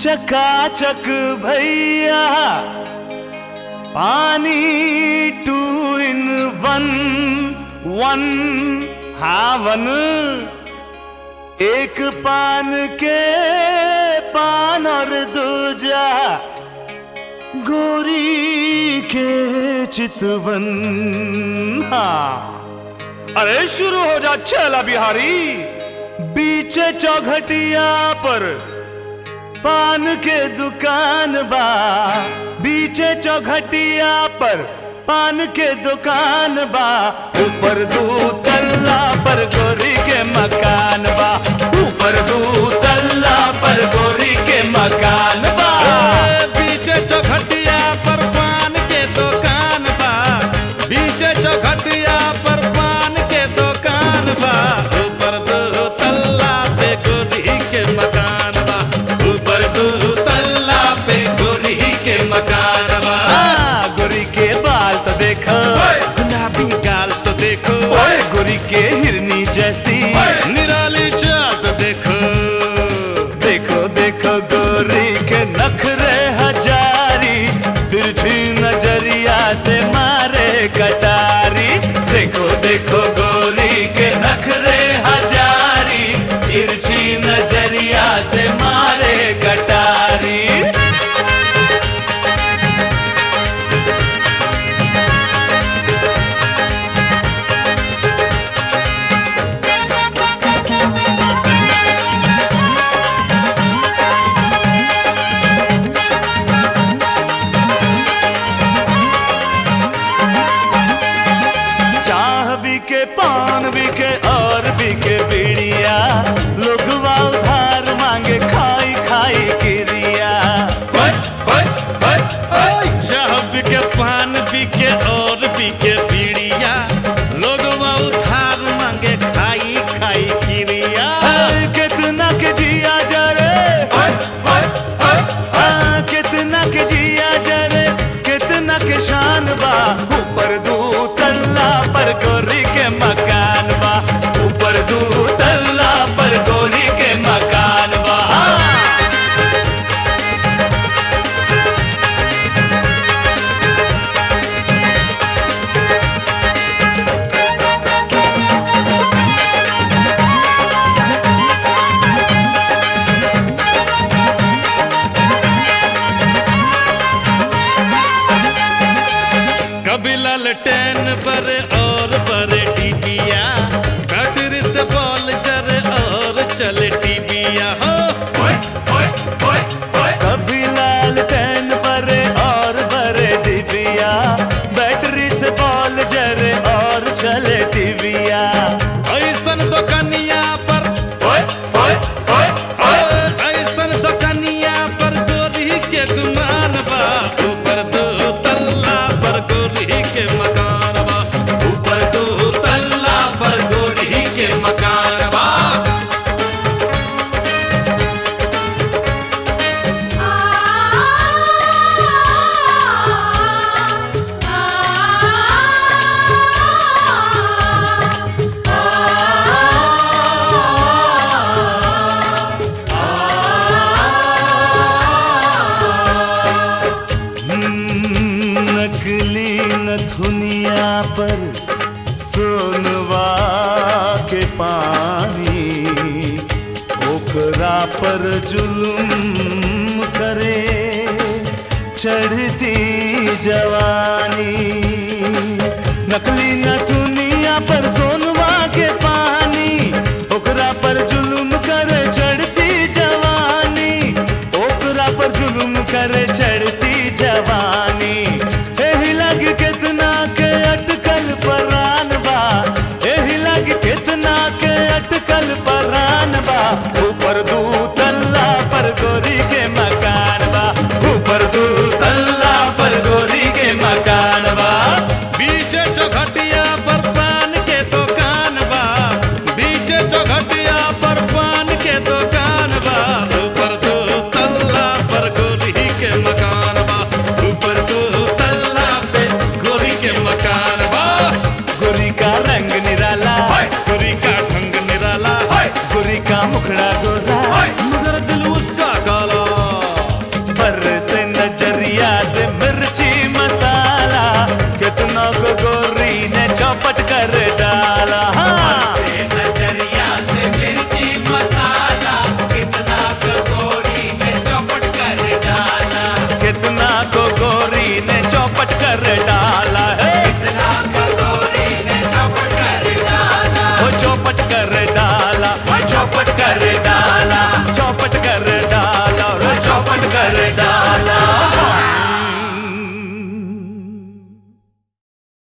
चकाचक भैया पानी टू इन वन वन हावन एक पान के पान और दूजा गोरी के चितवन हाँ अरे शुरू हो जा चला बिहारी बीचे चौघटिया पर पान के दुकान बा बीचे चौघटिया पर पान के दुकान बा ऊपर दू तल्ला पर गोरी के मकान बा ऊपर दू तल्ला पर गोरी के मकान बा बीचे चौखटिया पर पान के दुकान बा बीचे चौखटिया पर पान के दुकान बा ऊपर दो तल्ला पे गोरी के मकान बा ऊपर दो तल्ला पे गोरी के मकान बा आ, गोरी के बाल तो देखो गुलाबी गाल तो देखो ओए गोरी के हिरनी जैसी निराली चाट देखो देखो देखो गोरी के नखरे हजारी तिरछी नजरिया से मारे कटारी देखो देखो गोरी के नखरे हजारी तिरछी नजरिया से मारे कटारी चाह भी के पान भी के और भी के बीड़िया लोगवा उधार मांगे खाई खाई किरिया चाह बिके पान बिके और बिके बीड़िया लोग उधार मांगे खाई खाई किरिया हाय, कितना के जिया जरे हाँ, कितना के जिया जरे कितना के शान बा ऊपर दू तल्ला पर गोरी के मकान बा ऊपर दू तल्ला पर गोरी के मकान बा कभी ललटेन बरे और बरे टीबिया बैटरी से बॉल जरे और चले टीबिया हो कभी लाल टैन बरे और बरे डिबिया बैटरी से बॉल जरे और चले टिबिया ऐसन दुकनिया पर ऐसन दुकनिया पर गोरी के गुमान बा ऊपर दो तल्ला पर गोरी के मकान बा ऊपर दो तल्ला पर गोरी के मकान बा हम्म, नकली नथुनिया पर सोनवा के पानी ओकरा पर जुलुम करे चढ़ती जवानी नकली नथुनिया पर सोनवा के पानी ओकरा पर जुलुम करे चढ़ती जवानी ओकरा पर जुलुम करे चढ़ती जवानी एही लग कितना के अटकल परान बा एही लग कितना के अटकल परान बा ऊपर दू तल्ला पर गोरी के मकान बा ऊपर दू तल्ला पर गोरी के मकान बा बीचे चौखटिया पर पान के दुकान बा बीचे चौखटिया पर पान के दुकान बा ऊपर दो तल्ला पर गोरी के मकान बा ऊपर दो तल्ला पे गोरी के मकान बा गोरी का रंग निराला गोरी का ढंग निराला गोरी का मुखड़ा गोरा